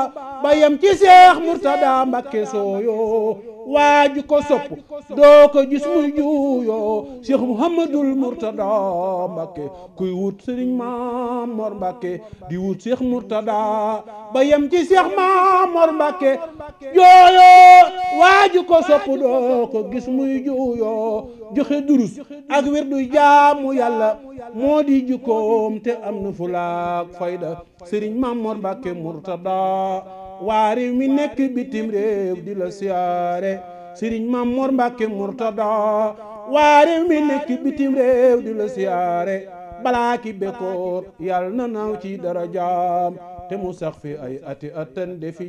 ba yem ci seex murtada mbakke sooyo waaju ko sopp doo ko gis muy juuyoo seex muhammadul murtada mbakke kuy wut sëriñ Mamor Mbakke di wut seex murtada ba yem ci seex Mamor Mbakke jooyoo waaju ko sopp doo ko gis muy juuyoo joxe durus ak wirdu jaamu yàlla moo di jukkoom te am na fulaak fayda sëriñ Mamor Mbakke murtada waa réew mi nekk bitim réew di la siyaare sëriñ Mamor Mbakke murtada waa réew mi nekk bitim réew di la siyaare balaa ki bekkoor yàlla na naaw ci dara jaam te mu sax fi ay ati atan defi